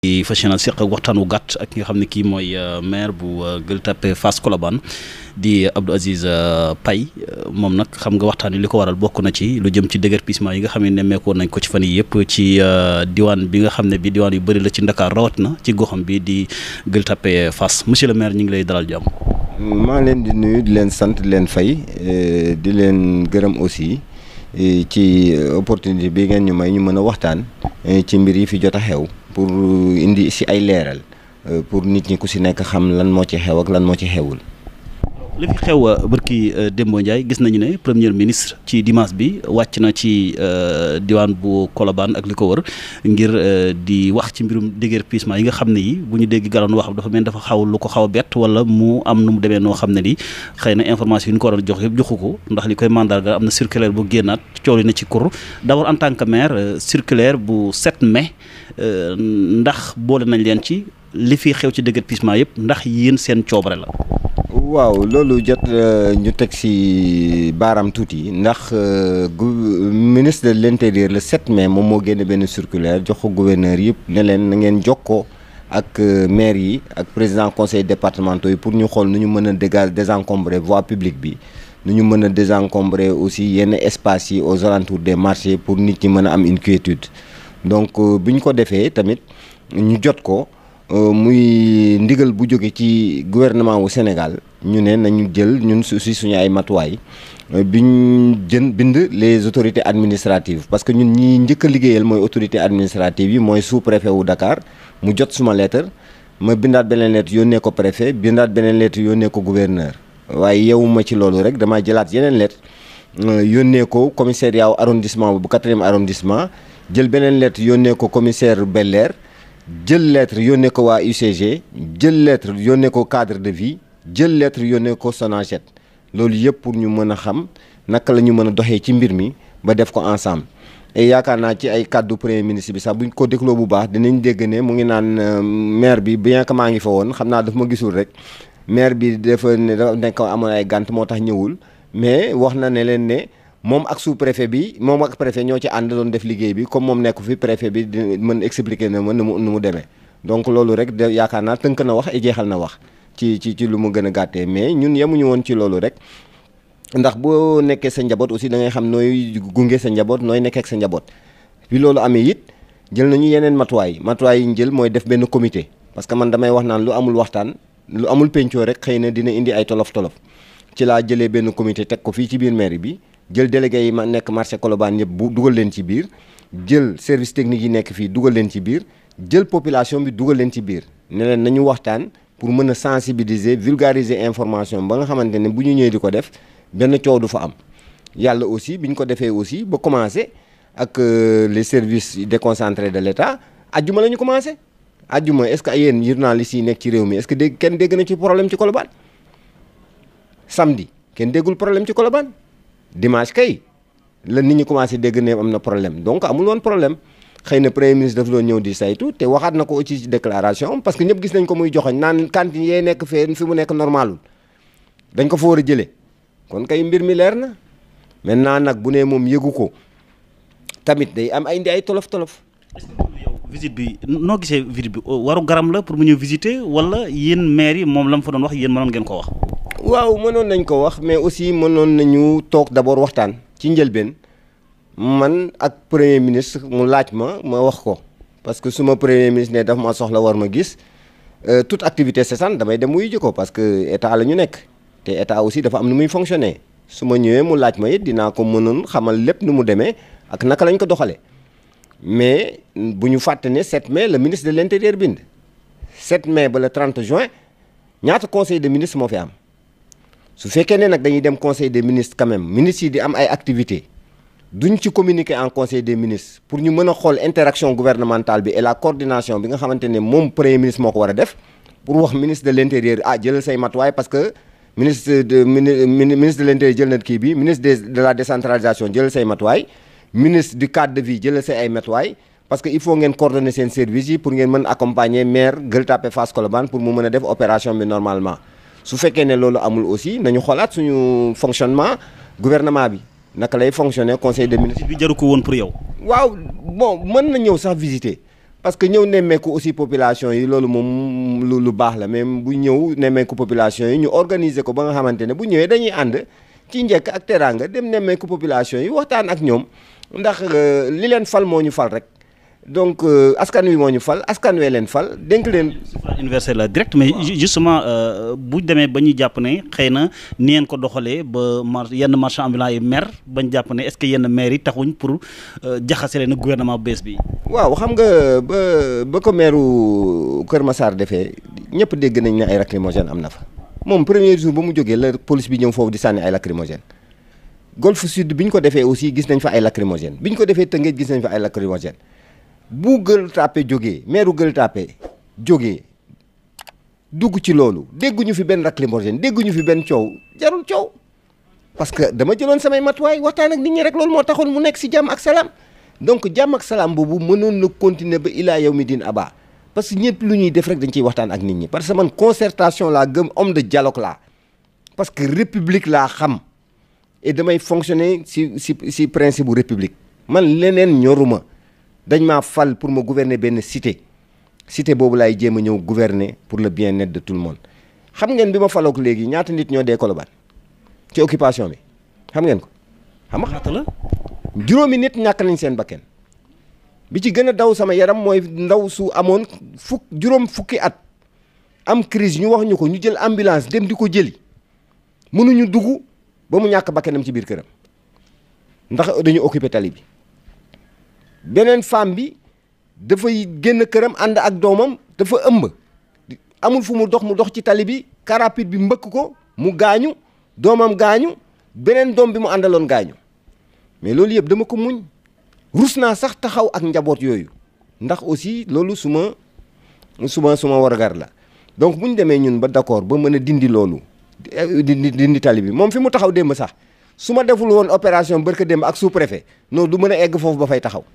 di fas yéene seq ak waxtaan wu gàtt ak ki nga xam ne kii mooy maire bu Gueule Tapée Fass Colobane di Abdou Aziz Paye moom nag xam nga waxtaan wi li ko waral bokk na ci lu jëm ci déguerpissement yi nga xam ne nemmeekoon nañ ko ci fan yi yëpp ci diwaan bi nga xam ne bi diwaan yu bëri la ci Ndakaar rawat na ci goxam bi di Gueule Tapée Fass monsieur le maire ñu ngi lay dalal jàmm. maa leen di nuyu di leen sant di leen fay di leen gërëm aussi ci opportunité bi ngeen ñu may ñu mën a waxtaan ci mbir yi fi jot a xew pour indi si ay leeral pour nit ñi ku si nekk xam lan moo ci xew ak lan moo ci xewul. li fi xew bërki Dembo Ndiaye gis nañu ne premier ministre ci dimanche bi wàcc na ci diwaan bu Colobane ak li ko wër ngir di wax ci mbirum déguerpissement yi nga xam ne yi bu ñu dégg galoon wax dafa mel dafa xaw lu ko xaw a bett wala mu am nu mu demee noo xam ne li xëy na information yi ñu ko war a jox yëpp joxu ko ndax li koy mandarga am na circulaire bu génnaat coow li na ci kur d'abord en tant que maire circulaire bu 7 mai ndax boole nañ leen ci li fi xew ci déguerpissement yëpp ndax yéen seen coobare la. waaw loolu jot ñu teg ci baaraam tuuti ndax ministre de l'intérieur le 7 mai moom moo génne benn circulaire jox ko gouverneur yëpp ne leen na ngeen jokkoo ak maire yi ak président conseil départementaux yi pour ñu xool nu ñu mën a déga désencombrer voie publique bi nu ñu mën a désencombrer aussi yenn espaces yi aux alentours des marchés pour nit ñi mën a am une quiétude donc bi ñu ko defee tamit ñu jot ko. muy ndigal bu jóge ci gouvernement wu Sénégal ñu ne nañu jël ñun aussi suñu ay matuwaay biñ jën bind les autorités administratives parce que ñun ñi njëkk a liggéeyal mooy autorité administrative yi mooy sous préfet wu Dakar mu jot suma lettre ma bindaat beneen lettre yónnee ko préfet bindaat beneen lettre yónnee ko gouverneur waaye yewuma ci loolu rek damaa jëlaat yeneen lettre yónnee ko commissariat arrondissement bu quatrième arrondissement jël beneen lettre yónnee ko commissaire Bel-Air jël lettre yónnee ko waa UCG jël lettre yónnee ko cadre de vie jël lettre yónnee ko Sonaged loolu yëpp pour ñu mën a xam naka la ñu mën a doxee ci mbir mi ba def ko ensemble et yaakaar naa ci ay kàddu premier ministre bi sax buñ ko dégloo bu baax dinañ dégg ne mu ngi naan maire bi bien que maa ngi fa woon xam naa daf ma gisul rek maire bi dafa ne dafa nekk amoon ay gànt moo tax ñëwul mais wax na ne leen ne moom ak sous préfet bi moom ak préfet ñoo ci ànd doon def liggéey bi comme moom nekk fi préfet bi di mën expliquer na ma nu mu nu mu demee donc loolu rek de yaakaar naa tënk na wax et jeexal na wax ci ci ci lu mu gën a gàttee mais ñun yemuñu woon ci loolu rek ndax boo nekkee sa njaboot aussi da ngay xam nooy gunge sa njaboot nooy nekkee ak sa njaboot bi loolu amee it jël nañu yeneen matuwaay matuwaay yi ñu jël mooy def benn comité parce que man damay wax naan lu amul waxtaan lu amul pencoo rek xëy na dina indi ay tolof tolof ci laa jëlee benn comité teg ko fii ci biir mairie bi jël délégué yi ma nekk marché Colobane yëpp bu dugal leen ci biir jël service technique yi nekk fii dugal leen ci biir jël population bi dugal leen ci biir ne leen nañu waxtaan pour mën a sensibiliser vulgariser information ba nga xamante ne bu ñu ñëwee di ko def benn coow du fa am yàlla aussi bi ñu ko defee aussi ba commencé ak les services déconcentrés de l'État ajjuma la ñu commencé ajjuma est-ce que yéen journalistes yi nekk ci réew mi est-ce que dégg kenn dégg na ci problème ci Colobane samedi kenn déggul problème ci Colobane dimanche kay la nit ñi commencé dégg ne am na problème donc amul woon problème xëy na premier ministre daf doon ñëw di saytu te waxaat na ko aussi ci déclaration parce que ñëpp gis nañ ko muy joxoñ naan cantine yee nekk fee fi mu nekk normalul dañ ko fa war a jëlee kon kay mbir mi leer na maintenant nag bu ne moom yëgu ko tamit day am ay indi ay tolof tolof. yow visite bi noo gisee visite bi waru garam la pour mu ñëw visiter wala yéen maire yi moom la mu fa doon wax yéen mënoon ngeen ko wax. waaw mënoon nañ ko wax mais aussi mënoon nañu toog d'abord waxtaan ci njëlbeen man ak premier ministre mu laaj ma ma wax ko parce que suma premier ministre ne daf ma soxla war ma gis toute activité cessante damay dem wuyu ji ko parce que état la ñu nekk te état aussi dafa am nu muy fonctionner su ma ñëwee mu laaj ma it dinaa ko mënoon xamal lépp nu mu demee ak naka lañ ko doxalee mais bu ñu fàtte ne 7 mai le ministre de l'intérieur bind 7 mai ba le 30 juin ñaata conseil de ministre moo fi am. su fekkee ne nag dañuy dem conseil des ministres quand même ministres yi di am ay activités duñ ci communiquer en conseil des ministres pour ñu mën a xool interaction gouvernementale bi et la coordination bi nga xamante ne moom premier ministre moo ko war a def pour wax ministre de l'intérieur ah jëlal say matuwaay parce que ministre de ministre de l'intérieur jël na kii bi ministre de la décentralisation jëlal say matuwaay ministre du cadre de vie jëlal say ay matuwaay parce que il faut ngeen coordonner seen services yi pour ngeen mën accompagner maire Gueule Tapée Fass Colobane pour mu mën a def opération bi normalement su fekkee ne loolu amul aussi nañu xoolaat suñu fonctionnement gouvernement bi naka lay fonctionner conseil des ministres. bi jaru ko woon pour yow. waaw bon mën na ñëw sax visiter parce que ñëw nemmeeku aussi population yi loolu moom lu lu baax la mais bu ñëw nemmeeku population yi ñu organiser ko ba nga xamante ne bu ñëwee dañuy ànd ci njëkk ak teraanga dem nemmeeku population yi waxtaan ak ñoom ndax li leen fal moo ñu fal rek donc askan wi moo ñu fal askan wee leen fal dénk leen. suffrage universel la direct mais justement bu demee ba ñu jàpp ne xëy na ni ngeen ko doxalee ba mar yenn marchand ambulant yi mer bañ jàpp ne est-ce que yenn maire yi taxuñ pour jaxase leen gouvernement bees bi. waaw xam nga ba ba ko meeru Kër Massar defee ñëpp dégg nañ ne ay lacrymogène am na fa moom premier jour ba mu jógee la police bi ñëw foofu di sànni ay lacrymogène Golf Sud bi ñu ko defee aussi gis nañ fa ay lacrymogène bi ñu ko defee Tëngéej gis nañ fa ay lacrymogène bu Gueule Tapée jógee meeru Gueule Tapée jógee dugg ci loolu dégguñu fi benn lacrymogène dégguñu fi benn coow jarul coow parce que dama jëloon samay matuwaay waxtaan ak nit ñi rek loolu moo taxoon mu nekk si jàmm ak salaam donc jàmm ak salaam boobu mënoon na continuer ba ilaa yow mi din aba parce que ñëpp lu ñuy def rek dañ ciy waxtaan ak nit ñi parce que man concertation laa gëm homme de dialogue laa parce que république laa xam et damay fonctionner si si si principe bu république man leneen ñoruma dañ maa fal pour ma gouverner benn cité cité boobu laay jéem a ñëw gouverner pour le bien-être de tout le monde xam ngeen bi ma falook léegi ñaata nit ñoo dee Colobane ci occupation bi xam ngeen ko xam nga ñaata la. juróomi nit ñàkk nañ seen bakken bi ci gën a daw sama yaram mooy ndaw su amoon fukk juróom fukki at am crise ñu wax ñu ko ñu jël ambulance dem di ko jëli mënuñu dugg ba mu ñàkk bakkenam ci biir këram ndax dañu occupé tali bi beneen femme bi dafay génn këram ànd ak doomam dafa ëmb amul fu mu dox mu dox ci tali bi car rapide bi mbëkk ko mu gaañu doomam gaañu beneen doom bi mu àndaloon gaañu mais loolu yëpp dama ko muñ rus naa sax taxaw ak njaboot yooyu ndax aussi loolu su ma su ma su ma wargar la donc bu ñu demee ñun ba d'accord ba mën a dindi loolu dindi dindi tali bi moom fi mu taxaw démb sax su ma deful woon opération barka démb ak sous-préfet non du mën a egg foofu ba fay taxaw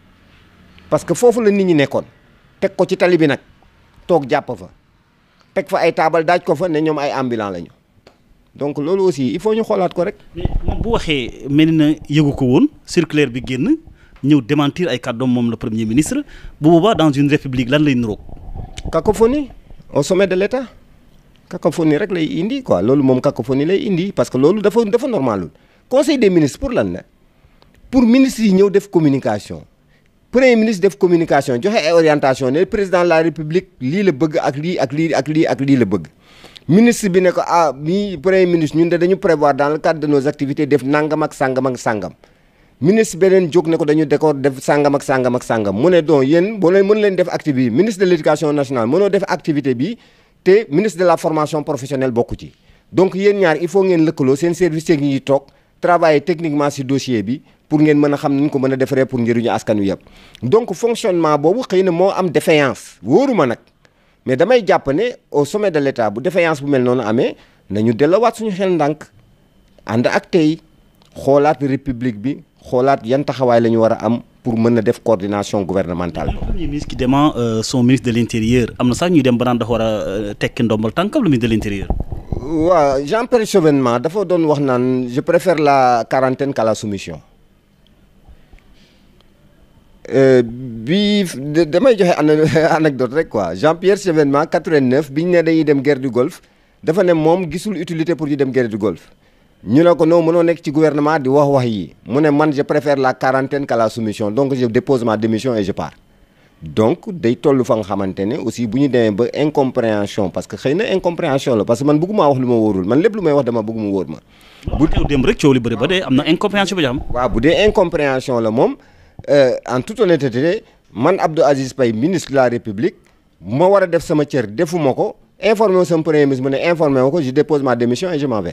parce que foofu la nit ñi nekkoon teg ko ci tali bi nag toog jàpp fa teg fa ay taabal daaj ko fa ne ñoom ay ambulant lañu donc loolu aussi il faut ñu xoolaat ko rek. mais moom bu waxee mel na yëgu ko woon circulaire bi génn ñëw démentir ay kàddoom moom le premier ministre bu boobaa dans une république lan lay niroog. cacophonie au sommet de l'État cacophonie rek lay indi quoi loolu moom cacophonie lay indi parce que loolu dafa dafa normalul conseil des ministres pour lan la pour ministres yi ñëw def communication premier ministre def communication joxe ay orientation ne président de la république lii la bëgg ak lii ak lii ak lii ak lii la bëgg. ministre bi ne ko ah mi premier ministre ñun de dañu prévoir dans le cadre de nos activités def nangam ak sangam ak sangam ministre beneen jóg ne ko dañu décor def sangam ak sangam ak sangam mu ne donc yéen boo leen mën leen def activité bi ministre de l'éducation nationale mënoo def activité bi te ministre de la formation professionnelle bokku ci. donc yéen ñaar il faut ngeen lëkkaloo seen service technique yi toog travailler techniquement ci dossier bi pour ngeen mën a xam ni ñu ko mën a defaree pour njëriñu askan wi yëpp donc fonctionnement boobu xëy na moo am défaillance wóoruma nag. mais damay jàpp ne au sommet de l'État bu défaillance bu mel noonu amee nañu delloowaat suñu xel ndànk ànd ak tey xoolaat république bi xoolaat yan taxawaay la ñu war a am pour mën a def coordination gouvernementale. le premier ministre qui dément son ministre de l'intérieur am na sax ñuy dem ba naan dafa war a tekki ndombal tànkam le ministre de l'intérieur. waaw Jean-Pierre Chevènement dafa doon wax naan je préfère la quarantaine qu'à la soumission. bi damay joxe anecdote rek quoi Jean-Pierre Chevènement 89 bi ñu ne dañuy dem guerre du Golfe dafa ne moom gisul utilité pour ñu dem guerre du Golfe ñu ne ko non mënoo nekk ci gouvernement di wax wax yi mu ne man je préfère la quarantaine qu'à la soumission donc je dépose ma démission et je pars donc day toll fa nga xamante ne aussi bu ñu demee ba incompréhension parce que xëy na incompréhension la parce que man bëgguma wax lu ma wóorul man lépp lu may wax dama bëgg mu wóor ma. bu teew dem rek coow li bëri ba dee am na incompréhension bi am. waaw bu dee incompréhension la moom. Euh, en toute honnêteté man Abdou Aziz Paye ministre de la République ma war a def sama cër defuma ko informé wu sama premier ministre mu ne informé wu ko je dépose ma démission et je m'en vais.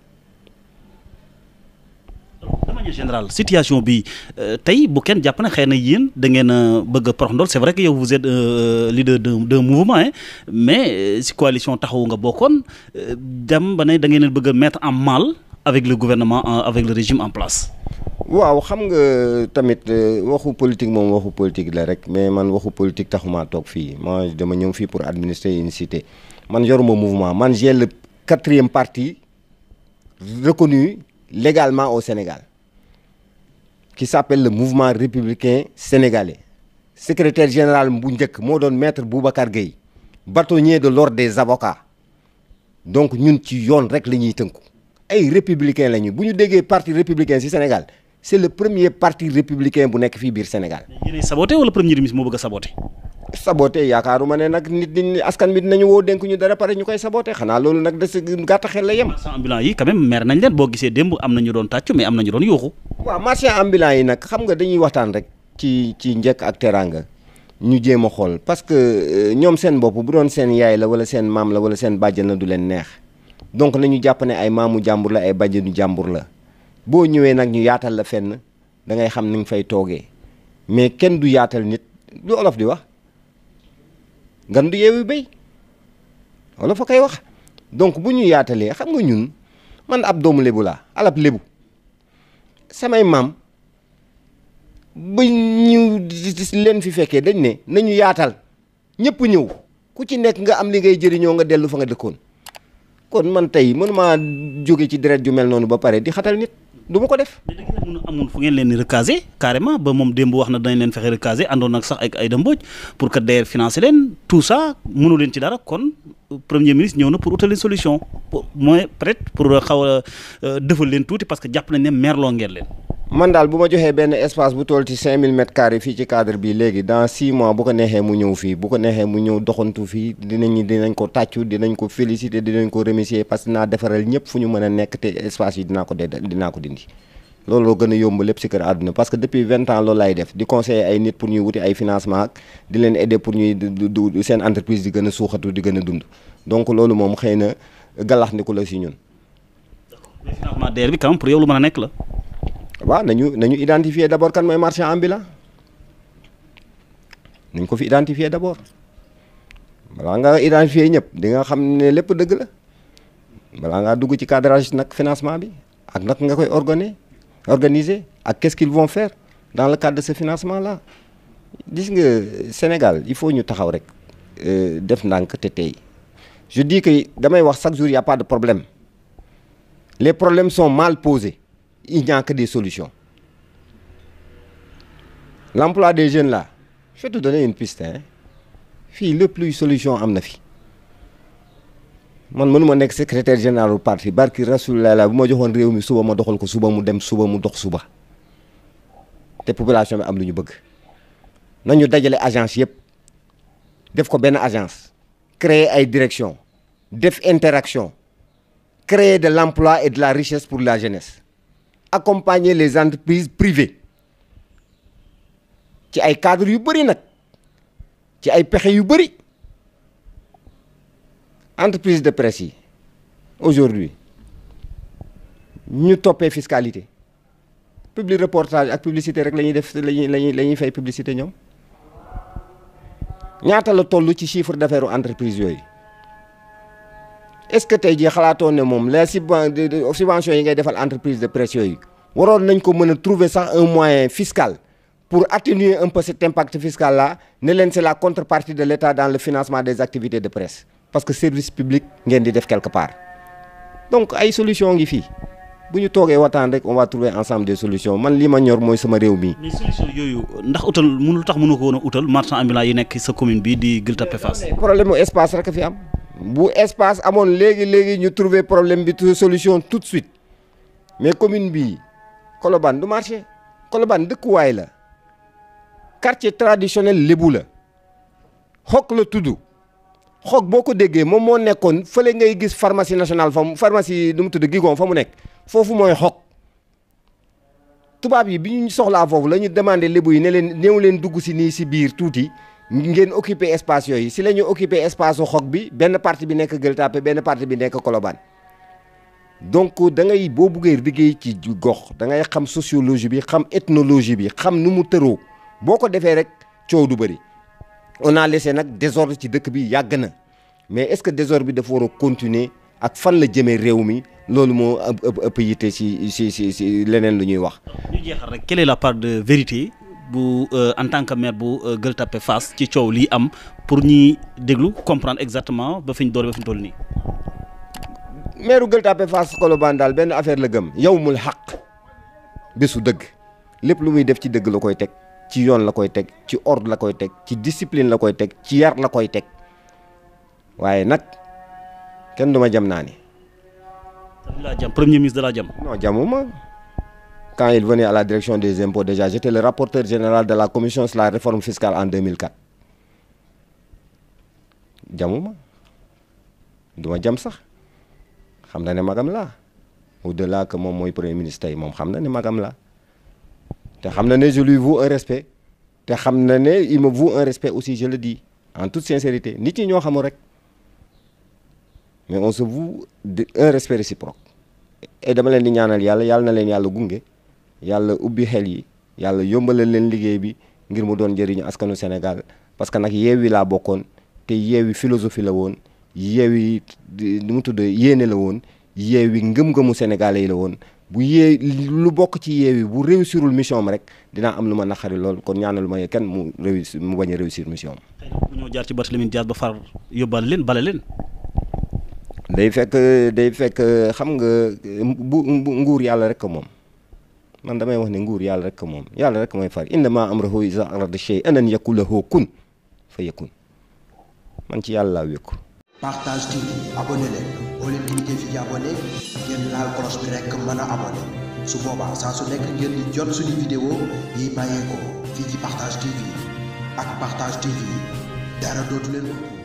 de manière générale situation bi tey bu kenn jàpp na xëy na yéen da ngeen a bëgg a porox ndol c'est vrai que yow vous êtes euh, leader d'un d'un mouvement hein mais si coalition taxawu nga bokkoon dem ba ne da ngeen a bëgg a mettre en mal avec le gouvernement avec le régime en place. waaw xam nga tamit waxu politique moom waxu politique la rek mais man waxu politique taxumaa toog fii moi dama ñëw fii pour administrer une cité man yoruma mouvement man j'ai le quatrième parti reconnu légalement au Sénégal qui s'appelle le mouvement républicain sénégalais secrétaire général bu njëkk moo doon maître Boubacar Gueye bâtonnier de l'ordre des avocats donc ñun ci yoon rek la ñuy tënku ay républicain lañu bu ñu déggee parti républicain ci Sénégal c'est le premier parti républicain bu nekk fii biir Sénégal. yéenay saboté wala premier ministre moo bëgg a saboté. saboté yaakaaruma ne nag nit ñi askan bi dinañu woo dénk ñu dara pare ñu koy saboté xanaa loolu nag des gàtt xel la yem. marchand ambulant yi quand même mer nañ leen boo gisee démb am na ñu doon tàccu mais am na ñu doon yuuxu. waaw marchand ambulant yi nag xam nga dañuy waxtaan rek ci ci njëkk ak teraanga ñu jéem a xool parce que ñoom seen bopp bu doon seen yaay la wala seen maam la wala seen bàjjan la du leen neex donc nañu jàpp ne ay maamu jàmbur la ay bàjjanu jàmbur la boo ñëwee nag ñu yaatal la fenn da ngay xam ni nga fay toogee mais kenn du yaatal nit lu olof di wax ngan du yeewu béy olof a koy wax donc bu ñu yaatalee xam nga ñun man ab doomu lébu laa alab lébu samay maam ba ñu leen fi fekkee dañ ne nañu yaatal ñëpp ñëw ku ci nekk nga am li ngay jëriñoo nga dellu fa nga dëkkoon kon man tey mënuma jóge ci deret ju mel noonu ba pare di xatal nit du ma ko def. mais da ngeen a amoon fu ngeen leen di recaser carrément ba moom démb wax na danañ leen fexe recaser àndoon nag sax ak ay dëmbooj pour que DER financer leen tout ça mënu leen ci dara kon premier ministre ñëw na pour utal leen solution pour mooy peut-être pour xaw a defal leen tuuti parce que jàpp nañ ne merloo ngeen leen. man daal bu ma joxee benn espace bu toll ci 5000 mètres carrés fii ci cadre bi léegi dans 6 mois bu ko neexee mu ñëw fii bu ko neexee mu ñëw doxantu fii dinañ dinañ ko tàccu dinañ ko féliciter dinañ ko remercier parce que naa defaral ñëpp fu ñu mën a nekk te espace yi dinaa ko dee dinaa ko dindi. loolu gën a yomb lépp ci kër àdduna parce que depuis 20 ans loolu laay def di conseiller ay nit pour ñuy wuti ay financement ak di leen aider pour ñuy du seen entreprise di gën a suuxatu di gën a dund donc loolu moom xëy na galax ndiku la ci ñun. mais financement DER bi quand même pour yow lu mën a nekk la. waaw nañu nañu identifier d'abord kan mooy marchand ambulant nañ ko fi identifier d'abord balaa nga identifier ñëpp di nga xam ne lépp dëgg la balaa ngaa dugg ci cadrage nag financement bi ak nag nga koy organiser organiser ak qu'est-ce qu'ils vont faire dans le cadre de ce financement là gis nga Sénégal il faut ñu taxaw rek def ndànk te tey je dis que damay wax chaque jour il y a pas de problème les problèmes sont mal posés il n'y a que des solutions l'emploi des jeunes là je vais te donner une piste hein fii lépp luy solution am na fi man mënuma nekk secrétaire général du parti barki rasulullah la bu ma joxoon réew mi suba ma doxal ko suba mu dem suba mu dox suba te population bi am lu ñu bëgg nañu dajale agence yëpp def ko benn agence créer ay direction def interaction créer de l'emploi et de la richesse pour la jeunesse accompagner les entreprises privées ci ay cadres yu bëri nag ci ay pexe yu bëri entreprise de presse yi aujourd'hui ñu toppee fiscalité public reportage ak publicité rek la ñuy def la ñuy la ñuy la ñuy fay publicité ñoom ñaata la toll ci chiffre d'affaires entreprise yooyu est-ce que tey jii xalaatoon ne moom les subventions yi ngay defal entreprise de presse yooyu waroon nañ ko mën a trouver sax un moyen fiscal pour atténuer un peu cet impact fiscal là ne leen c'est la contrepartie de l'État dans le financement des activités de presse parce que service public ngeen di def quelque part donc ay solution ngi fii bu ñu toogee waxtaan rek on va trouver ensemble des solutions man li ma ñor mooy sama réew mi. mais solution yooyu ndax utal mënul tax mënu ko woon a utal marchand ambulant yi nekk sa commune bi di Gueule Tapée Fass. problème mu espace rek fi am bu espace amoon léegi léegi ñu trouver problème bi solution tout de suite mais commune bii Colobane du marché Colobane dëkkuwaay la quartier traditionnel lébu la xok la tudd xok boo ko déggee moom moo nekkoon fële ngay gis pharmacie nationale fa mu pharmacie nu mu tudd Gigon fa mu nekk foofu mooy xok tubaab yi bi ñu soxlaa foofu la ñu demandé lébu yi ne leen néew leen dugg si nii si biir tuuti ngeen occuper espace yooyu si la ñu occuper espace su xok bi benn partie bi nekk Gueule Tapée benn partie bi nekk Colobane donc da ngay boo buggee liggéey ci gox da ngay xam sociologie bi xam ethnologie bi xam nu mu tëroo boo ko defee rek coow du bëri on a laissé nag désordre ci dëkk bi yàgg na mais est-ce que désordre bi dafa war a continuer ak fan la jëmee réew mi loolu moo ëpp ëpp yitte si si si si leneen lu ñuy wax. ñu jeexal rek quelle est la part de vérité bu en tant que maire bu Gueule Tapée Fass ci coow lii am pour ñi déglu comprendre exactement ba fi ñu doole ba fi ñu toll nii. maire Gueule Tapée Fass Colobane daal benn affaire la gëm yawmul xaq bésu dëgg lépp lu muy def ci dëgg la koy teg ci yoon la koy teg ci ordre la koy teg ci discipline la koy teg ci yar la koy teg waaye nag kenn du ma jam naa ni laa jam premier ministre de la jam non jamuma quand il venait à la direction des impôts déjà j'étais le rapporteur général de la commission sur la réforme fiscale en 2004 jamuma du ma jam sax xam na ne magam laa au-delà que moom mooy premier ministre tey moom xam na ne magam laa te xam na ne je lui voue un respect te xam na ne il me voue un respect aussi je le dis en toute sincérité nit ñi ñoo xamul rek mais on se voue un respect réciproque et dama leen di ñaanal yàlla yàlla na leen yàlla gunge yàlla ubbi xel yi yàlla yombalal leen liggéey bi ngir mu doon njëriñu askanu Sénégal parce que nag yeewi laa bokkoon te yeewi philosophie la woon yeewi nu mu tudd yéene la woon yeewi ngëm-ngëmu sénégalais yi la woon bu yee lu bokk ci yeewi bu réussirul mission am rek dinaa am lu ma naqari lool kon ñaanalu ma kenn mu réussir mu bañ a réussir mission am. bu ñoo jaar ci Barthélémy Dias ba far yóbbaale leen bale leen. day fekk day fekk xam nga bu nguur yàlla rek ko moom man damay wax ne nguur yàlla rek ko moom yàlla rek mooy far innamaa amruhu izaa arada shay'an an yaqula lahu kun fa yakun man ci yàlla laa wékku. Partage TV abonné leen boo leen cliquer fi ci abonné ngeen laal cloche bi rek mën a abonné su boobaa saa su nekk ngeen di jot suñu vidéo yi bàyyeekoo fii ci Partage TV ak Partage TV dara dootu leen